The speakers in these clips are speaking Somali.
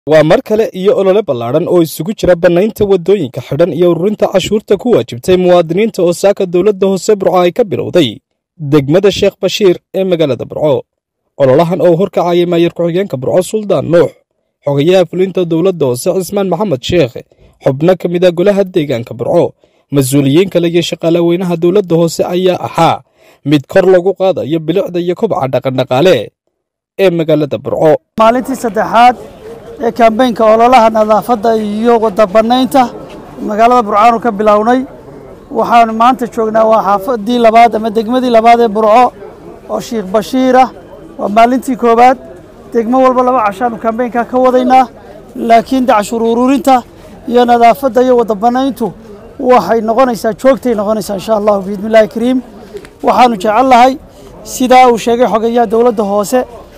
waa mar kale iyo olole ballaadhan oo isugu jira bannaynta waddooyinka xidhan iyo ururinta cashuurta ku waajibtay muwaadiniinta oo saaka dowladda hoose burco ay ka bilowday degmada sheekh bashiir ee magaalada burco ololahan oo horkacayay maayar ku-xigeenka burco suldaan nuux xogayaha fulinta dowladda hoose cismaan maxamed sheekh xubno ka mid a golaha deegaanka burco mas-uuliyiin kale iyo shaqaalaweynaha dowladda hoose ayaa ahaa mid kor lagu qaadayo bilicda iyo kobca dhaqandhaqaale ee magaalada burco maalintii saddexaad ee kambeynka ololaha nadaafadda iyo wadabanaynta magaalada burcaanu ka bilownay waxaanu maanta joognaa waa xaafadii labaad ama degmadii labaad ee burco oo sheikh bashiirah waa maalintii koowaad degmo walba laba cashaanu kambeynka ka wadaynaa laakiin dacshur ururinta iyo nadaafadda iyo wadabanayntu waxay noqonaysaa joogtay noqonaysaa insha allahu biidnillahi kariim waxaanu jecel lahay sidaa uu sheegay xogeyaha dowladda hoose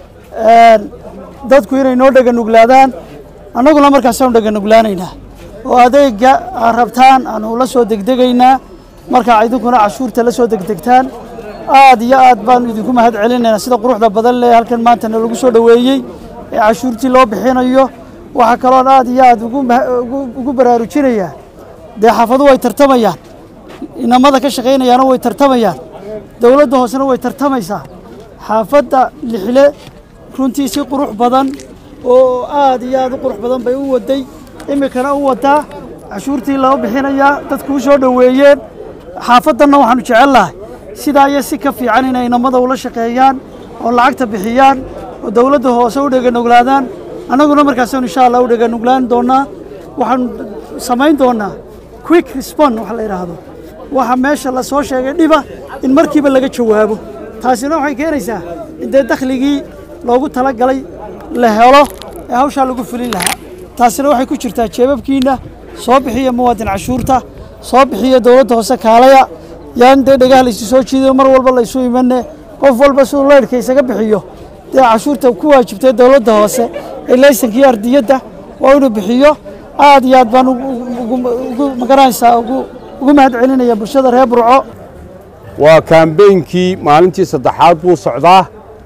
dadku inay noo dheganuglaadaan annaguna markaasaanu dheganuglaanaynaa oo adeega aad rabtaan aanu la soo degdegaynaa markaa idinkuna cashuurta la soo degdegtaan aad iyo aad baanu idinku mahad celinaynaa sida quruxda badan leh halkan maanta nalagu soo dhoweeyey ee cashuurtii loo bixinayo waxaa kaloon aad iyo aad ugu baraarujinayaa dee xaafadu way tartamayaan inamada ka shaqaynayaana way tartamayaan dowladda hoosena way tartamaysaa xaafadda lixle runtii si qurux badan oo aad iyo aad u qurux badan bay u waday iminkana u wadaa cashuurtii loo bixinayaa dadku u soo dhoweeyeen xaafaddanna waxaanu jecel lahay sidaa iyo si ka fiican inay inamada ula shaqeeyaan oo lacagta bixiyaan oo dowladda hoose u dheganuglaadaan annaguna markaasaanu insha allah u dheganuglaan doonnaa waxaanu samayn doonnaa quick respond waxa la yidhaahdo waxa meesha la soo sheegay dhiba in markiiba laga jawaabo taasina waxay keenaysaa in dee dakhligii loogu talagalay la helo ee hawshaa lagu fulin lahaa taasina waxay ku jirtaa jeebabkiinna soo bixiya muwaadin cashuurta soo bixiya dowladda hoose kaalaya yaan dee dhagaha laysu soo jiidayo mar walba laysu imane qof walba siduu leyrhka isaga bixiyo dee cashuurta ku waajibtay dowladda hoose ee laysankii ardiyadda waa inuu bixiyo aad iyo aad baan ugu magaranaysaa ugu mahad celinaya bulshada reer burco waa kaambeynkii maalintii saddexaad buu socdaa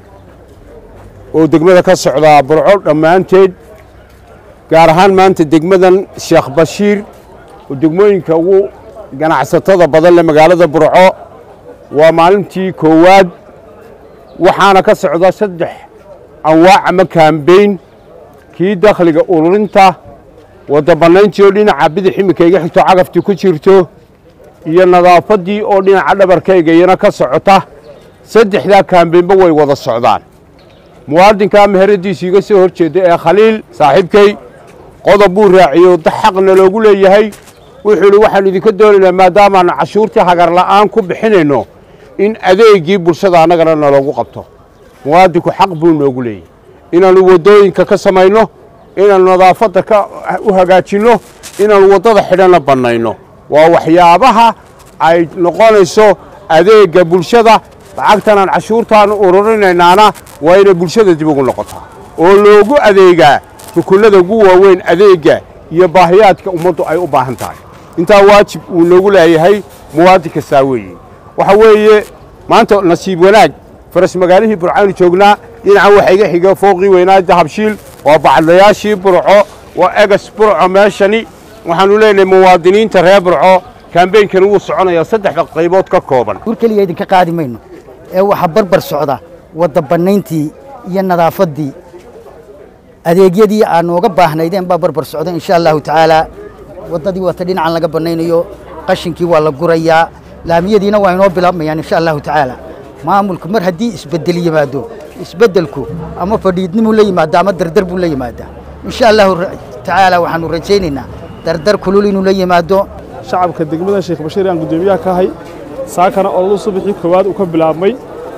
oo degmada ka socdaa burco dhammaanteed gaar ahaan maanta degmadan sheekh bashiir oo degmooyinka ugu ganacsatada badan leh magaalada burco waa maalintii koowaad waxaana ka socda saddex anwaac ama kaambeyn kii dakhliga ururinta waddabannayntii oo dhinaca bidix iminka iga xigto cagaftii ku jirto iyo nadaafaddii oo dhinaca dhabarkayga iyana ka socota saddexdaa kaambeynba way wada socdaan muwaadinkaa meheradiisu iga soo hor jeedda ee khaliil saaxiibkay qodob buu raaciyo xaqna loogu leeyahay wuxuu idhi waxaannu idinka doonaynaa maadaamaannu cashuurtii hagarla'aan ku bixinayno in adeegii bulshada annagana naloogu qabto muwaadinku xaq buu noogu leeyahy inaannu waddooyinka ka samayno inaannu nadaafadda ka u hagaajinno inaannu waddada xidhanna bannayno waa waxyaabaha ay noqonayso adeegga bulshada lacagtanaan cashuurtaannu ururinaynaana waa inay bulshada dib ugu noqotaa oo loogu adeegaa rukunnada ugu waaweyn adeegga iyo baahiyaadka ummaddu ay u baahan tahay intaa waajib uu noogu leeyahay muwaadin kastaa weeye waxa weeye maanta nasiib wanaag faras magaalihii burcaanu joognaa dhinacan waxa iga xiga fooqii weynaa dahabshiil waa bacdayaashii burco waa egas burco meeshani waxaannu leenahay muwaadiniinta reer burco kaambeynkani wuu soconayaa saddexda qaybood ka kooban ur keliya idinka qaadi mayno ee waxaa barbar socda waddabannayntii iyo nadaafaddii adeegyadii aad nooga baahnaydeen baa barbar socda insha allahu tacaalaa waddadii waata dhinacan laga bannaynayo qashinkii waa la gurayaa laamiyadiina waa inoo bilaabmayaan insha allahu tacaala maamulku mar haddii isbeddel yimaado isbeddelku ama fadhiidnimuu la yimaado ama dardar buu la yimaadaa insha allahu tacaala waxaannu rajaynaynaa dardar kulul inuu la yimaado shacabka degmada sheekh bashiir aan guddoomiyaha ka ahay saakana ololu subaxii koowaad uu ka bilaabmay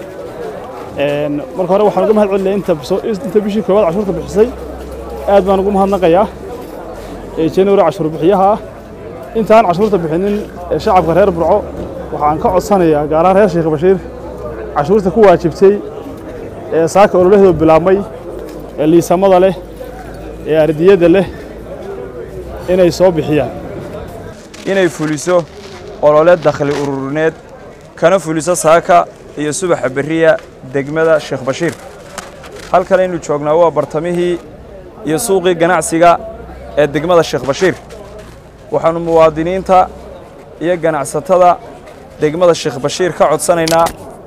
marka hore waxaan uga mahad celinaya inta bishii koowaad cashuurta bixisay aad baan ugu mahadnaqayaa january cashuur bixiyaha ah intaan cashuurta bixinin shacabka reer burco waxaan ka codsanayaa gaarahaan reer sheekh bashiir cashuurta ku waajibtay ee saaka ololaheedu bilaabmay ee liisamada leh ee ardiyadda leh inay soo bixiyaan inay fuliso olole dakhli ururineed kana fuliso saaka iyo subaxa berriya degmada sheekh bashiir halkan aynu joognaa waa bartamihii iyo suuqii ganacsiga ee degmada sheekh bashiir waxaannu muwaadiniinta iyo ganacsatada degmada sheekh bashiir ka codsanaynaa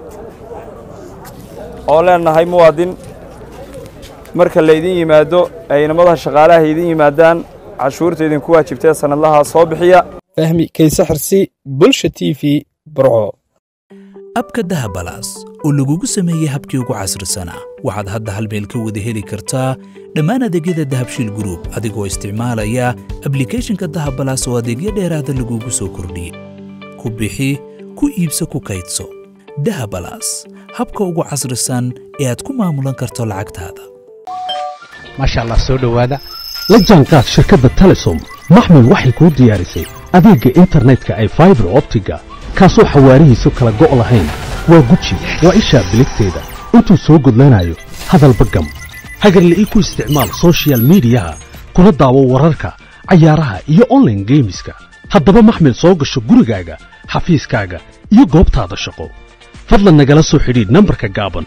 oo leenahay muwaadin marka laydin yimaado ay inamadaha shaqaalaha idin yimaadaan cashuurta idinku waajibtee sannadlaha soo bixiya fahmi kayse xirsi bulsha t v burco abka dahabalaas oo lagugu sameeyey habkii ugu casrisanaa waxaad hadda hal meel ka wada heli kartaa dhammaan adeegyada dahabshiil gruub adigoo isticmaalaya ablikhethonka dahabalaas oo adeegyo dheeraada lagugu soo kordhiyey ku bixi ku iibso ku kaydso dahabalaas habka ugu casrisan ee aad ku maamulan karto lacagtaada maasha allah soo dhowaada la jaanqaad shirkadda telesom maxmil waxay kuu diyaarisay adeegga internetka ay faibar optiga kaasoo xawaarihiisu kala go' lahayn waa guji waa ishaa biligteeda intuu soo gudlanayo hadalba gam hagarle ii ku isticmaal sochial midiyaha kuna daawo wararka cayaaraha iyo onlaine geemiska haddaba maxmil soo gasho gurigaaga xafiiskaaga iyo goobtaada shaqo fadlan nagala soo xidhiidh nambarka gaaban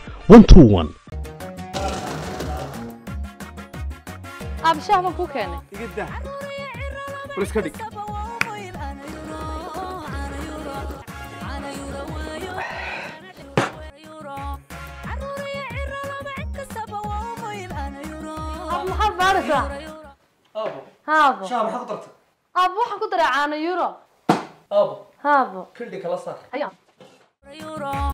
abshaah baan kuu keenay maxaad baaraysaa haabo aabo waxaan ku daray caano euro haabo